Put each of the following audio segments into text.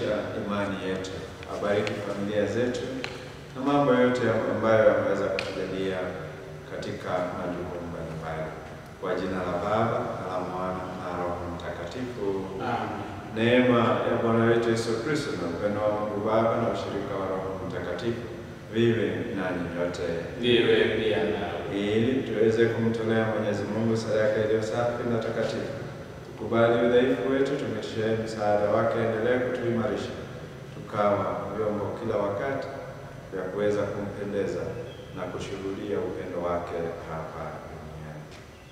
kuimarisha imani yetu, abariki familia zetu na mambo yote ambayo yameweza kutujalia katika majukumu mbalimbali, kwa jina la Baba na la Mwana na Roho Mtakatifu. Amen. Neema ya Bwana wetu Yesu Kristo na upendo wa Mungu Baba na ushirika wa Roho Mtakatifu viwe nanyi nyote, Viwe pia nawe. ili tuweze kumtolea Mwenyezi Mungu sadaka iliyo safi na takatifu. Tukubali udhaifu wetu, tumishie msaada wake, endelee kutuimarisha, tukawa vyombo kila wakati vya kuweza kumpendeza na kushuhudia upendo wake hapa duniani.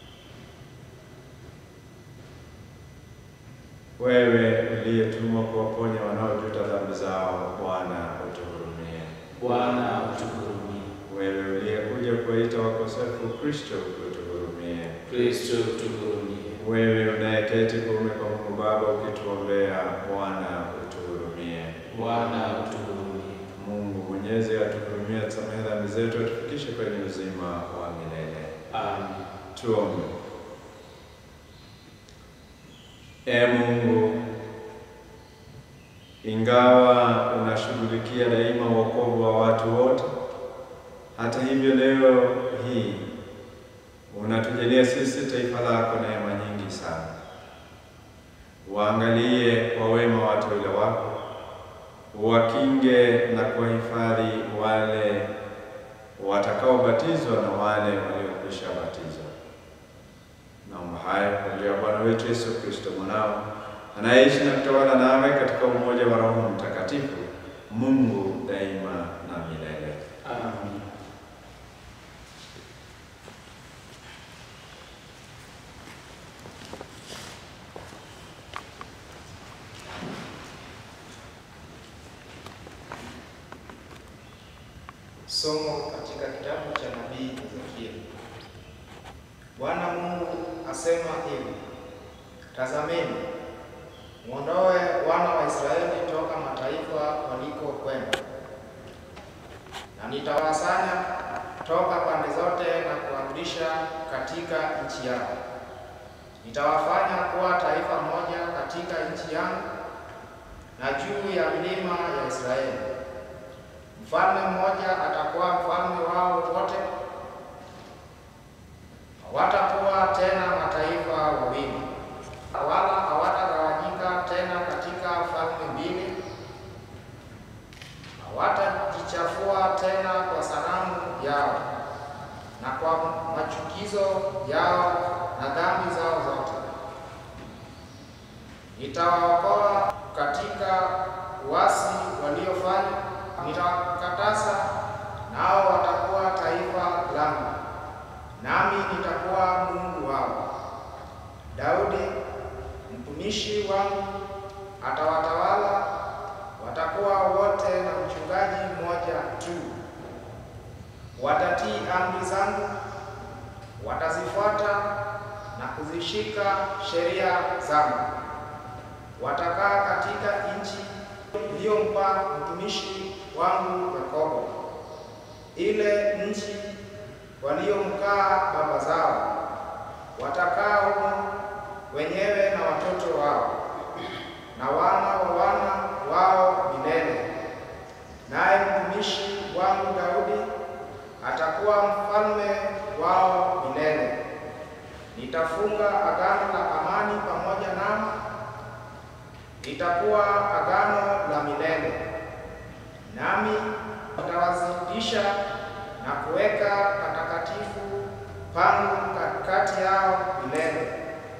Wewe uliyetumwa kuwaponya wanaojuta dhambi zao, Bwana utuhurumie. Bwana utuhurumie. Wewe uliyekuja kuwaita wakosefu, Kristo utuhurumie. Kristo utuhurumie. Wewe unayeketi kuume kwa Mungu Baba ukituombea, Bwana utuhurumie. Bwana utuhurumie. Mungu Mwenyezi atuhurumie, atusamehe dhambi zetu, atufikishe kwenye uzima wa milele. Amen. Tuombe. Ee Mungu, ingawa unashughulikia daima wokovu wa watu wote, hata hivyo leo hii unatujalia sisi taifa lako neema nyingi sana. Waangalie kwa wema wateule wako, uwakinge na kuwahifadhi wale watakaobatizwa na wale waliokwisha batizwa. Naomba haya kwa njia ya Bwana wetu Yesu Kristo mwanao anayeishi na kutawala nawe katika umoja wa Roho Mtakatifu, Mungu daima na milele. Amen. Somo katika kitabu cha nabii Ezekieli. Bwana Mungu asema hivi: Tazameni, mwondoe wana wa Israeli toka mataifa walikokwenda, na nitawasanya toka pande zote na kuwarudisha katika nchi yao. Nitawafanya kuwa taifa moja katika nchi yangu na juu ya milima ya Israeli. Mfalme mmoja atakuwa mfalme wao wote, hawatakuwa tena mataifa wawili, wala hawatagawanyika tena katika falme mbili. Hawatajichafua tena kwa sanamu yao na kwa machukizo yao na dhambi zao zote. Nitawaokoa katika uasi waliofanya nitawakatasa nao watakuwa taifa langu, nami nitakuwa Mungu wao. Daudi mtumishi wangu atawatawala, watakuwa wote na mchungaji mmoja tu. Watatii amri zangu, watazifuata na kuzishika sheria zangu. Watakaa katika nchi iliyompa mtumishi wangu Yakobo, ile nchi waliomkaa baba zao. Watakaa humo wenyewe na watoto wao na wana wa wana wao milele. Naye mtumishi wangu Daudi atakuwa mfalme wao milele. Nitafunga agano la amani pamoja nao, litakuwa agano la milele nami nitawazidisha na kuweka patakatifu pangu katikati yao milele.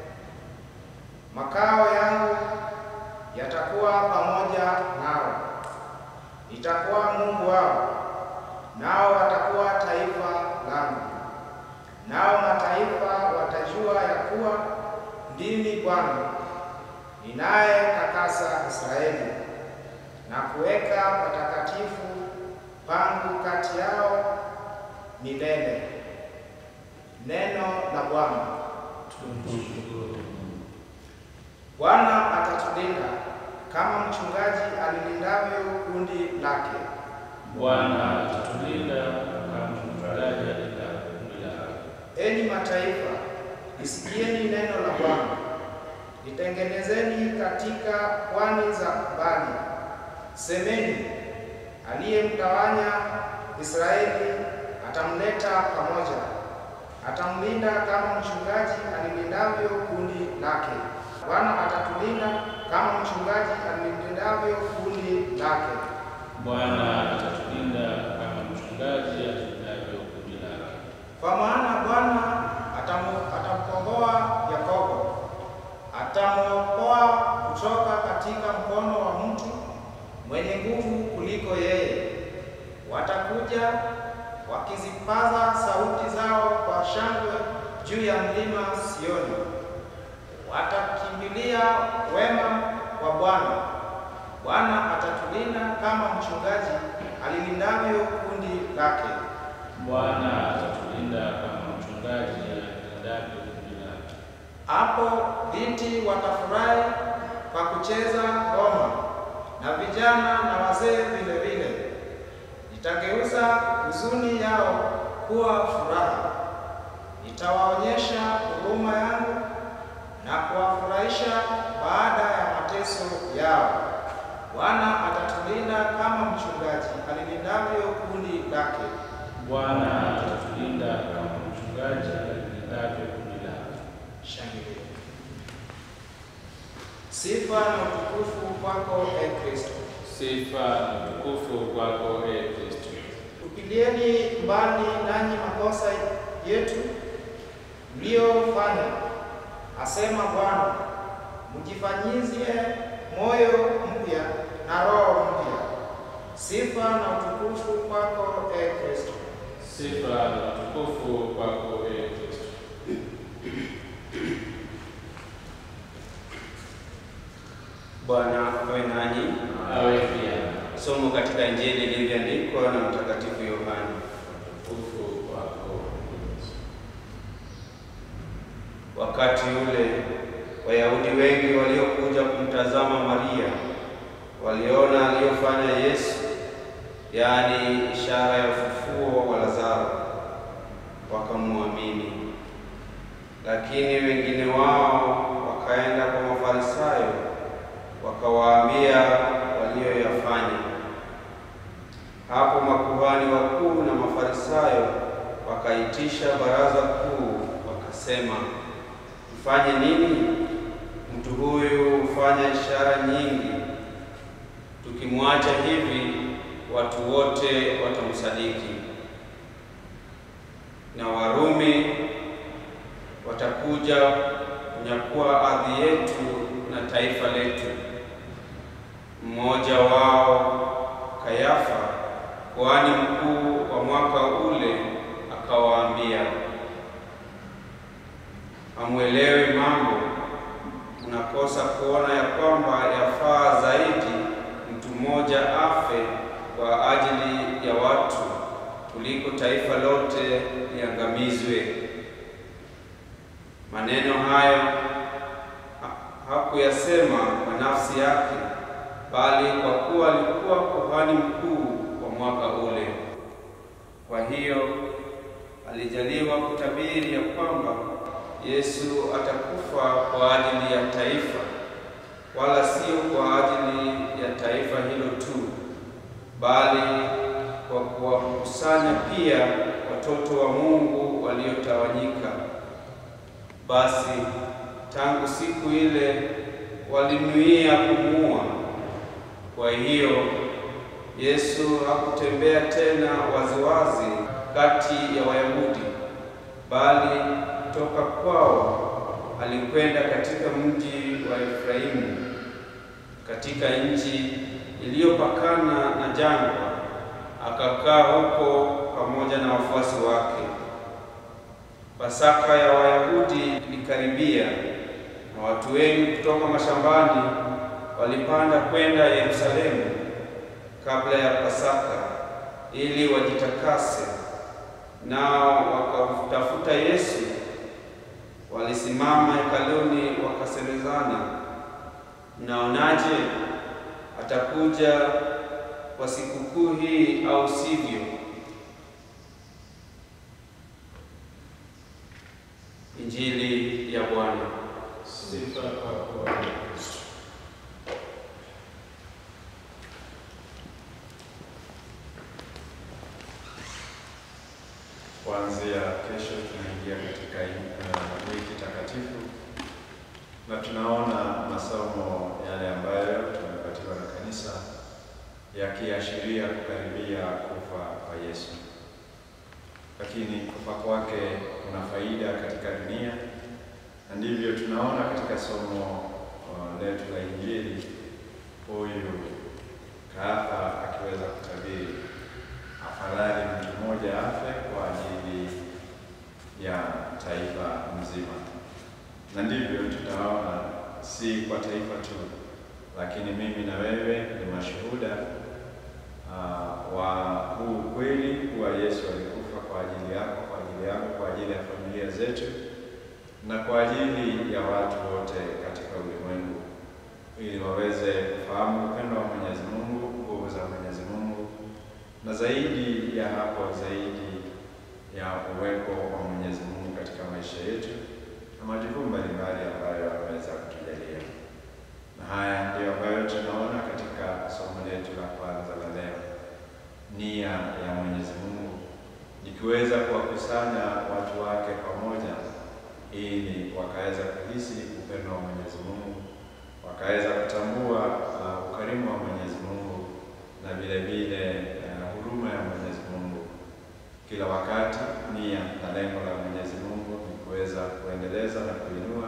Makao yangu yatakuwa pamoja nao, nitakuwa Mungu wao, nao watakuwa taifa langu. Nao mataifa watajua ya kuwa ndimi Bwana ninayetakasa Israeli na kuweka patakatifu pangu kati yao milele. Neno la Bwana. Tumshukuru. Bwana atatulinda kama mchungaji alilindavyo kundi lake. Bwana atatulinda kama mchungaji alindavyo kundi lake. Enyi mataifa, lisikieni neno la Bwana, litengenezeni katika pwani za mbali, semeni, aliyemtawanya Israeli atamleta pamoja, atamlinda kama mchungaji alilindavyo kundi lake. Bwana atatulinda kama mchungaji alilindavyo kundi lake. Bwana atatulinda kama mchungaji atulindavyo kundi lake. Kwa maana Bwana atamu- atamkomboa Yakobo, atamwokoa kutoka katika mkono wa mtu mwenye nguvu kuliko yeye. Watakuja wakizipaza sauti zao kwa shangwe juu ya mlima Sioni, watakimbilia wema wa Bwana. Bwana atatulinda kama mchungaji alilindavyo kundi lake. Bwana atatulinda kama mchungaji atulindavyo kundi lake. Hapo binti watafurahi kwa kucheza ngoma, na vijana na wazee vile vile. Nitageuza huzuni yao kuwa furaha, nitawaonyesha huruma yangu na kuwafurahisha baada ya mateso yao. Bwana atatulinda kama mchungaji alilindavyo kundi lake. Bwana atatulinda kama mchungaji atulindavyo kundi lake. Shangilia. Sifa na utukufu kwako e Kristo. Sifa na utukufu kwako e Kristo. Tupilieni mbali nanyi makosa yetu mliyofanya, asema Bwana, mjifanyizie moyo mpya na roho mpya. Sifa na utukufu kwako e Kristo. Sifa na utukufu kwako e Kristo. Bwana awe nanyi. Awe pia Somo katika Injili ilivyoandikwa na Mtakatifu Yohana. utukufu kwako Kristo. Wakati ule Wayahudi wengi waliokuja kumtazama Maria waliona aliyofanya Yesu, yaani ishara ya ufufuo wa Lazaro, wakamwamini. Lakini wengine wao wakaenda kwa Mafarisayo wakawaambia walioyafanya. Hapo makuhani wakuu na Mafarisayo wakaitisha baraza kuu, wakasema, mfanye nini? Mtu huyu hufanya ishara nyingi. Tukimwacha hivi, watu wote watamsadiki, na Warumi watakuja kunyakua ardhi yetu na taifa letu. Mmoja wao Kayafa, kuhani mkuu wa mwaka ule, akawaambia, hamwelewi mambo, mnakosa kuona ya kwamba yafaa zaidi mtu mmoja afe kwa ajili ya watu kuliko taifa lote liangamizwe. Maneno hayo ha- hakuyasema kwa nafsi yake, bali kwa kuwa alikuwa kuhani mkuu wa mwaka ule. Kwa hiyo alijaliwa kutabiri ya kwamba Yesu atakufa kwa ajili ya taifa, wala sio kwa ajili ya taifa hilo tu, bali kwa kuwakusanya pia watoto wa Mungu waliotawanyika. Basi tangu siku ile walinuia kumuua. Kwa hiyo Yesu hakutembea tena waziwazi kati ya Wayahudi, bali toka kwao alikwenda katika mji wa Efraimu, katika nchi iliyopakana na jangwa, akakaa huko pamoja na wafuasi wake. Pasaka ya Wayahudi ilikaribia, na watu wengi kutoka mashambani walipanda kwenda Yerusalemu kabla ya Pasaka ili wajitakase. Nao wakamtafuta Yesu, walisimama hekaluni wakasemezana, mnaonaje? Atakuja kwa sikukuu hii au sivyo? Injili ya Bwana. Sifa kwako Kristo. kuanzia kesho tunaingia katika uh, wiki takatifu na tunaona masomo yale ambayo tumepatiwa na kanisa yakiashiria kukaribia kufa kwa Yesu, lakini kufa kwake kuna faida katika dunia, na ndivyo tunaona katika somo uh, letu la Injili, huyu kahaba akiweza kutabiri afadhali mtu mmoja afe kwa ajili ya taifa mzima, na ndivyo tutaona si kwa taifa tu, lakini mimi na wewe ni mashuhuda uh, wa huu ukweli kuwa Yesu alikufa kwa ajili yako, kwa ajili yangu, kwa ajili ya familia zetu na kwa ajili ya watu wote katika ulimwengu, ili waweze kufahamu upendo wa Mwenyezi Mungu, nguvu za Mwenyezi Mungu, na zaidi ya hapo, zaidi ya uwepo wa Mwenyezi Mungu katika maisha yetu na majukumu mbalimbali ambayo ameweza kutujalia. Na haya ndiyo ambayo tunaona katika somo letu la kwanza la leo, nia ya Mwenyezi Mungu ikiweza kuwakusanya watu wake pamoja ili wakaweza kuhisi upendo wa Mwenyezi Mungu, wakaweza kutambua uh, ukarimu wa Mwenyezi Mungu na vile vile uh, huruma ya Mwenyezi Mungu. Kila wakati nia na lengo la Mwenyezi Mungu ni kuweza kuendeleza na kuinua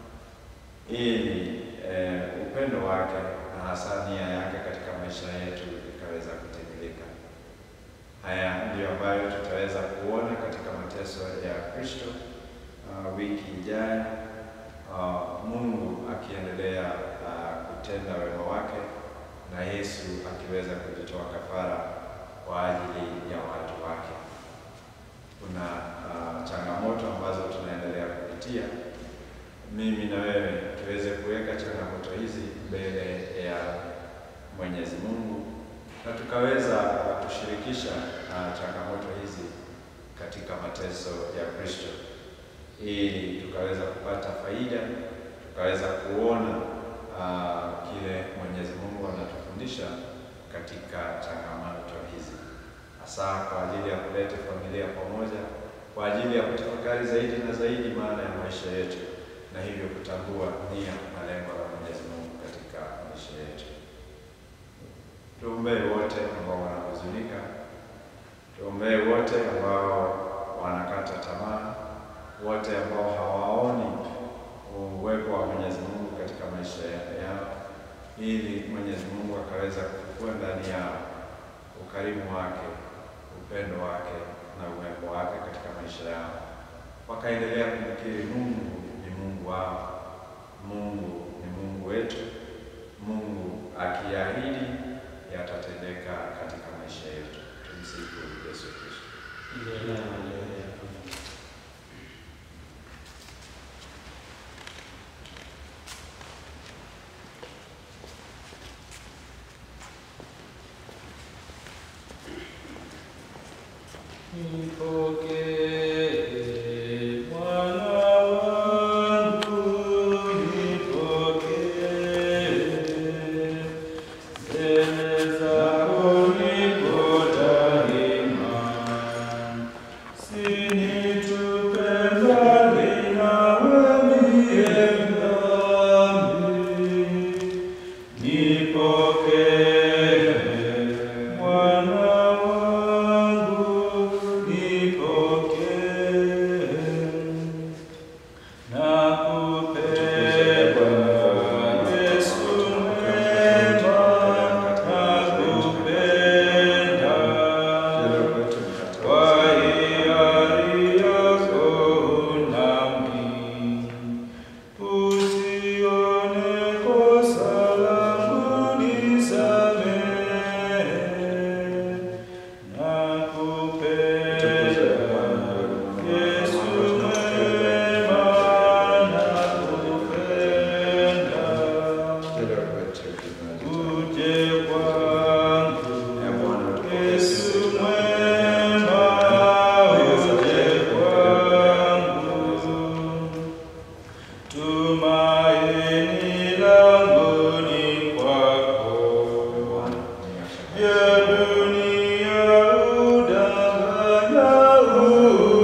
ili eh, upendo wake na hasa nia yake katika maisha yetu ikaweza kutimilika. Haya ndiyo ambayo tutaweza kuona katika mateso ya Kristo uh, wiki ijayo, uh, Mungu akiendelea uh, kutenda wema wake na Yesu akiweza kujitoa kafara kwa ajili ya watu wake. Kuna uh, changamoto ambazo tunaendelea kupitia. Mimi na wewe tuweze kuweka changamoto hizi mbele ya Mwenyezi Mungu na tukaweza kushirikisha uh, changamoto hizi katika mateso ya Kristo ili tukaweza kupata faida, tukaweza kuona uh, kile Mwenyezi Mungu anatufundisha katika changamoto hizi, hasa kwa ajili ya kuleta familia pamoja, kwa ajili ya kutafakari zaidi na zaidi maana ya maisha yetu, na hivyo kutambua nia na lengo la Mwenyezi Mungu katika maisha yetu. Tuombee wote ambao wanahuzunika, tuombee wote ambao wanakata tamaa wote ambao hawaoni uwepo wa Mwenyezi Mungu katika maisha yao, ili Mwenyezi Mungu akaweza kufufua ndani yao ukarimu wake, upendo wake na uwepo wake katika maisha yao, wakaendelea kumkiri Mungu ni Mungu wao, Mungu ni Mungu wetu, Mungu akiahidi yatatendeka katika maisha yetu. Tumsifu Yesu Kristo. Nipokee Bwana wangu, nipokee. Mbele zako niko daima. Usinitupe mbali nawe niye dhambi. Nipokee Bwana wangu, nipokee. Nakupenda Yesu mwema, nakupenda. Kwa hiari yako nami, usione kosa langu nisamehe. Nakupenda Yesu mwema, nakupenda. Uje kwangu Yesu mwema, uje kwangu. Tumaini langu ni kwako. Vya dunia udanganya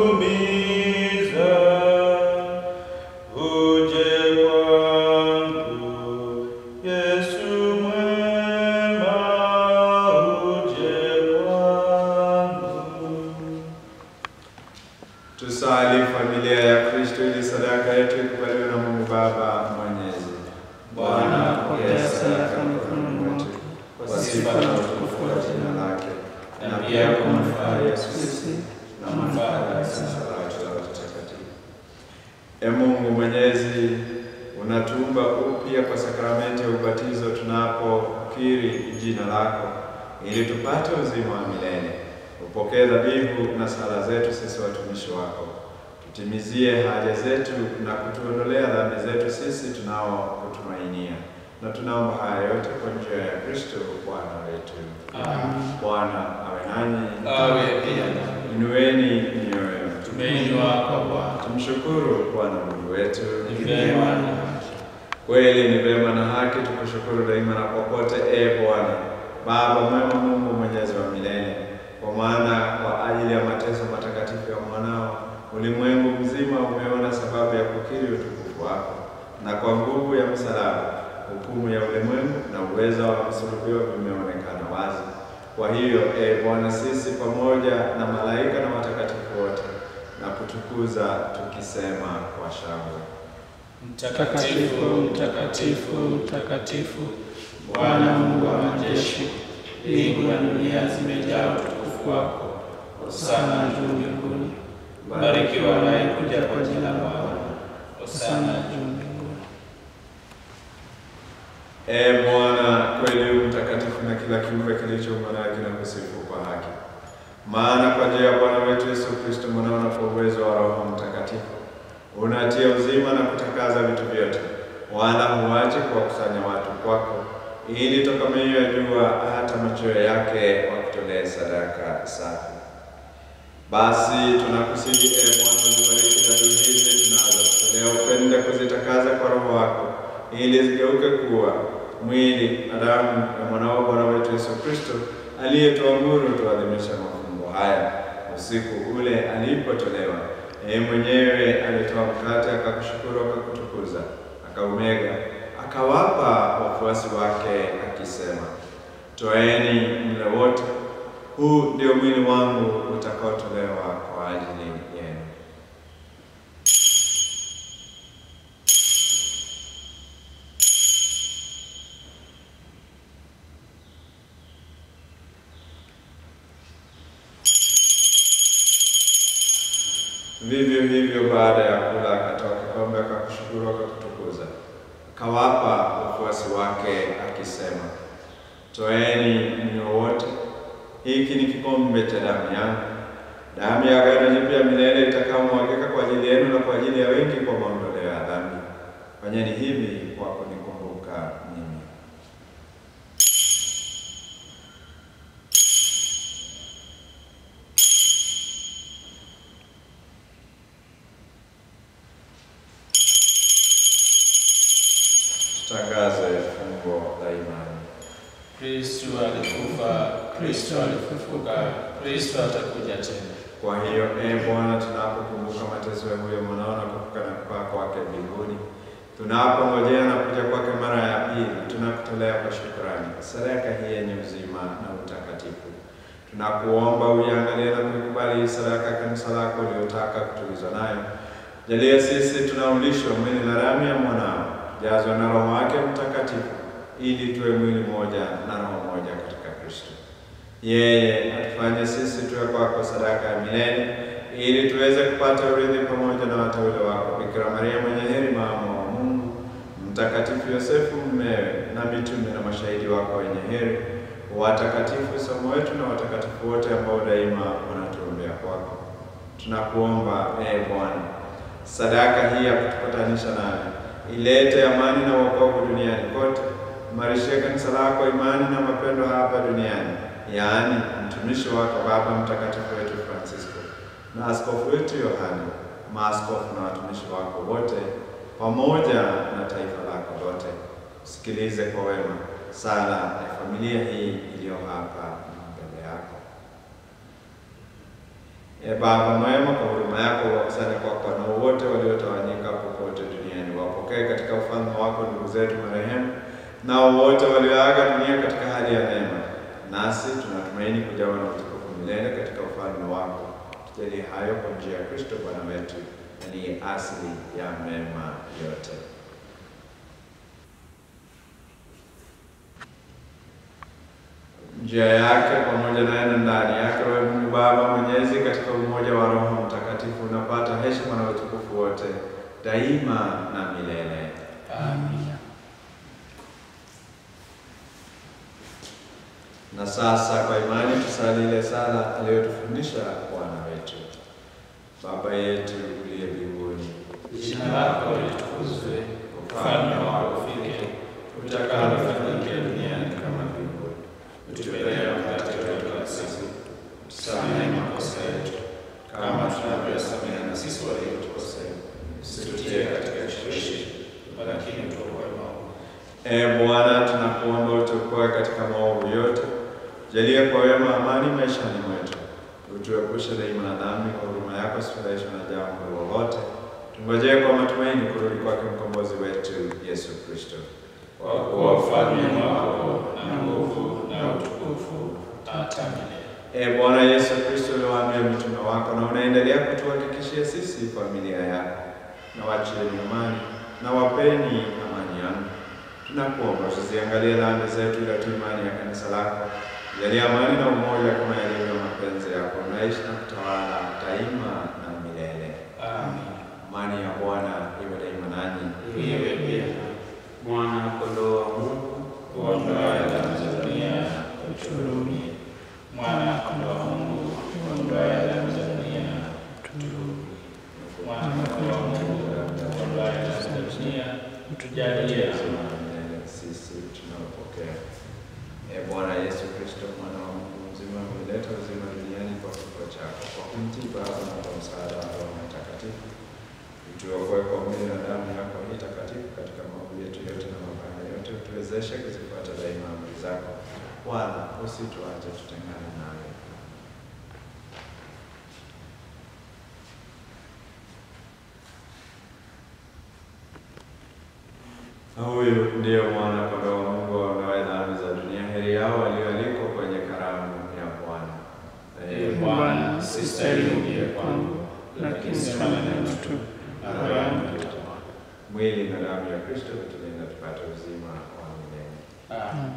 sifa na utukufu wa jina lake, na pia kwa manufaa yetu sisi na manufaa ya kanisa lake la watakatifu. E Mungu Mwenyezi, unatuumba upya kwa sakramenti ya ubatizo tunapokiri jina lako, ili tupate uzima wa milele. Upokee dhabihu na sala zetu sisi watumishi wako, tutimizie haja zetu na kutuondolea dhambi zetu sisi tunaokutumainia, na tunaomba haya yote kwa njia ya Kristo Bwana wetu. Amen. Bwana awe nanyi, Awe pia na inueni mioyo, tumeinua kwa Bwana. tumshukuru Bwana Mungu wetu. Ni vyema na haki. Kweli ni vema na haki tukushukuru daima na popote, e Bwana Baba mwema, Mungu mwenyezi wa milele, kwa maana kwa ajili ya mateso matakatifu ya mwanao ulimwengu mzima umeona sababu ya kukiri utukufu wako, na kwa nguvu ya msalaba hukumu ya ulimwengu na uweza wa msulubiwa vimeonekana wazi. Kwa hiyo e Bwana, sisi pamoja na malaika na watakatifu wote na kutukuza tukisema kwa shangwe Mtakatifu, mtakatifu, mtakatifu, Bwana Mungu wa majeshi, mbingu na dunia zimejaa utukufu wako. Hosana juu mbinguni. Barikiwa anayekuja kwa jina la Bwana. Hosana juu mbinguni. Ee Bwana, kweli u mtakatifu na kila kiumbe kilichoumbwa nawe kinakusifu kwa haki. Maana kwa njia ya Bwana wetu Yesu Kristo mwanao na kwa uwezo wa Roho Mtakatifu unatia uzima na kutakaza vitu vyote, wala huachi kuwakusanya watu kwako, ili toka mioyo ya jua hata machweo yake wakutolee sadaka safi. Basi tunakusihi ee Bwana, uzibariki dhabihu hizi tunazokutolea, upende kuzitakaza kwa Roho wako, ili zigeuke kuwa mwili na damu ya mwanao Bwana wetu Yesu Kristo, aliyetuamuru tuadhimisha mafumbo haya usiku ule alipotolewa. Yeye mwenyewe alitoa mkate, akakushukuru, akakutukuza, akaumega, akawapa wafuasi wake akisema, Toeni mle wote, huu ndio mwili wangu utakaotolewa kwa ajili yenu. Vivyo hivyo baada ya kula akatoa kikombe, akakushukuru, akakutukuza, akawapa wafuasi wake akisema, Toeni mnywe wote, hiki ni kikombe cha damu yangu, damu ya agano jipya milele itakayomwagika kwa ajili yenu na kwa ajili ya wengi kwa maondoleo ya dhambi. Fanyeni hivi kwa kunikumbuka mimi. Tutangaze fungo la imani. Kristu alikufa, Kristu alifufuka, Kristu atakuja tena. Kwa hiyo ee Bwana, tunapokumbuka mateso ya huyo mwanao na kufufuka na kupaa kwake mbinguni, tunapongojea na kuja kwake mara ya pili, tunakutolea kwa shukrani sadaka hii yenye uzima na utakatifu. Tunakuomba uiangalie na kuikubali hii sadaka ya kanisa lako uliotaka kutulizwa nayo. Jalia sisi tunaulishwa mwili na damu ya mwanao, jazwa na Roho wake Mtakatifu, ili tuwe mwili mmoja na roho moja katika Kristo. Yeye atufanye sisi tuwe kwako sadaka ya milele, ili tuweze kupata urithi pamoja na wateule wako, Bikira Maria mwenye heri, mama wa Mungu, Mtakatifu Yosefu mmewe, na mitume na mashahidi wako wenye heri, watakatifu somo wetu na watakatifu wote ambao daima wanatuombea kwako. Tunakuomba ee Bwana, sadaka hii ya kutupatanisha nawe ilete amani na wokovu duniani kote. Imarishie kanisa lako imani na mapendo hapa duniani, yaani mtumishi wako Baba Mtakatifu wetu Francisco na askofu wetu Yohane, maaskofu na watumishi wako wote, pamoja na taifa lako lote. Usikilize kwa wema sala ya familia hii iliyo hapa mbele yako. E Baba mwema, kwa huruma yako wakusanye kwako wanao wote waliotawanyika popote duniani, wapokee katika ufalme wako ndugu zetu marehemu, nao wote walioaga dunia katika hali ya neema, nasi tunatumaini kujawa na utukufu milele katika ufalme wako. Tujalie hayo kwa njia ya Kristo Bwana wetu, aliye asili ya mema yote. njia yake pamoja naye na ndani yake, wewe Mungu Baba Mwenyezi, katika umoja wa Roho Mtakatifu, unapata heshima na utukufu wote daima na milele. Amina. Na sasa kwa imani tusali ile sala aliyotufundisha Bwana wetu. Baba yetu uliye mbinguni, Jina lako litukuzwe, ufalme wako ufike, utakalo lifanyike duniani kama mbinguni. Utupe leo mkate wetu wa kila siku, tusamehe makosa yetu kama tunavyosamehe na sisi waliotukosea, usitutie katika kishawishi, lakini utuokoe maovu. Ee Bwana, tunakuomba utuokoe katika maovu yote, jalia kwa wema amani maishani mwetu, utuepushe daima na dhambi, kwa huruma yako usifadhaishwe na jambo lolote, tungojee kwa matumaini kurudi kwake mkombozi wetu Yesu Kristo. Kwa kuwa ufalme wako na nguvu na utukufu hata milele. Ee Bwana Yesu Kristo, uliwaambia mitume wako na unaendelea kutuhakikishia sisi familia yako, na wachieni amani na wapeni amani yangu. Tunakuomba tuziangalie dhambi zetu, ila tu imani ya kanisa lako, jalia amani na umoja kama yalivyo mapenzi yako, unaishi na kutawala daima na milele. Amin. Amani ya Bwana iwe daima nanyi. Iwe pia Mwana kondoo wa Mungu uondoaye dhambi za dunia, uturumie. Mwana kondoo wa Mungu, uondoaye dhambi za dunia, uturumie. Mwana kondoo wa Mungu, uondoaye dhambi za dunia, utujalie Uzima wa milele sisi tunaopokea. Ee Bwana Yesu Kristo, mwana wa Mungu mzima, umeleta uzima duniani kwa kifo chako, kwa kumtii Baba na kwa msaada wa Roho Mtakatifu. Utuokoe kwa mwili na damu yako hii takatifu katika maovu yetu yote na mabaya yote, utuwezeshe kuzifuata daima amri zako, wala usituache tutengane nawe. Na huyu ndiyo mwana kondoo wa Mungu aondoaye dhambi za dunia. Heri yao walioalikwa kwenye karamu ya Bwana. Ee Bwana, sistahili uje kwangu, lakini sema neno tu, na roho yangu itakuwa. Mwili na damu ya Kristo vitulinda tupate uzima wa milele. Amin.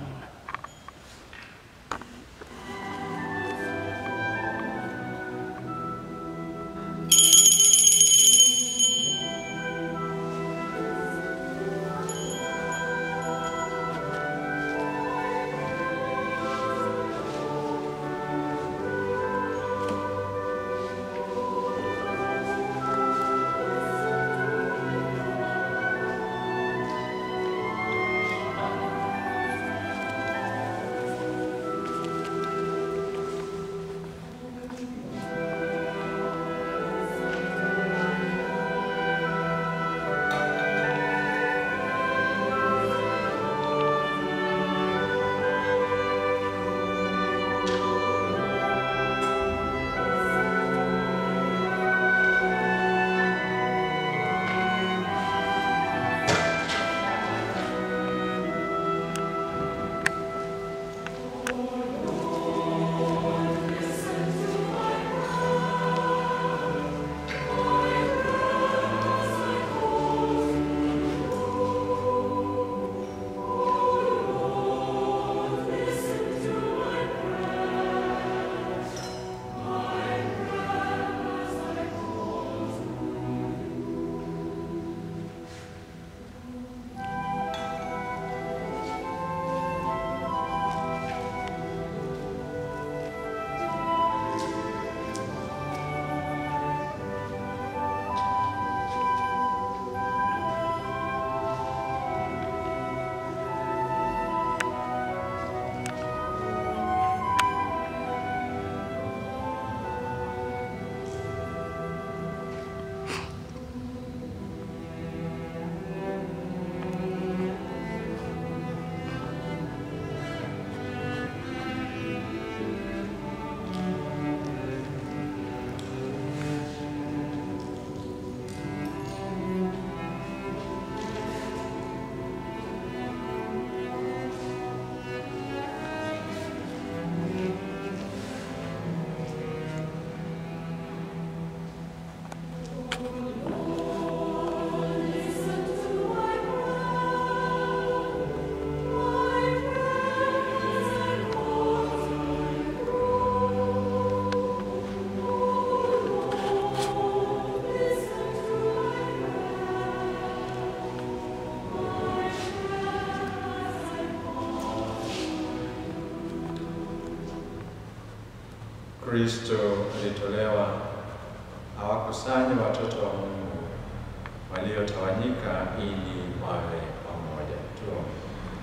Kristo alitolewa awakusanye watoto wa Mungu waliotawanyika ili wawe pamoja. Tuombe.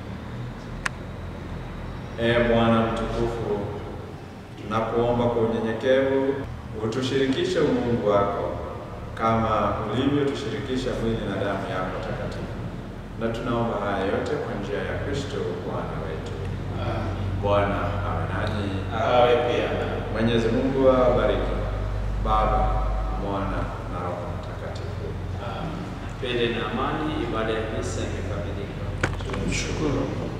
Ee Bwana mtukufu, tunakuomba kwa unyenyekevu utushirikishe umungu wako kama ulivyotushirikisha mwili na damu yako takatifu, na tunaomba haya yote kwa njia ya Kristo Bwana wetu. Bwana awe nanyi. Awe pia na Mwenyezi Mungu awabariki Baba, Mwana na Roho Mtakatifu. Pende na amani, ibada ya misa imekamilika. tumshukuru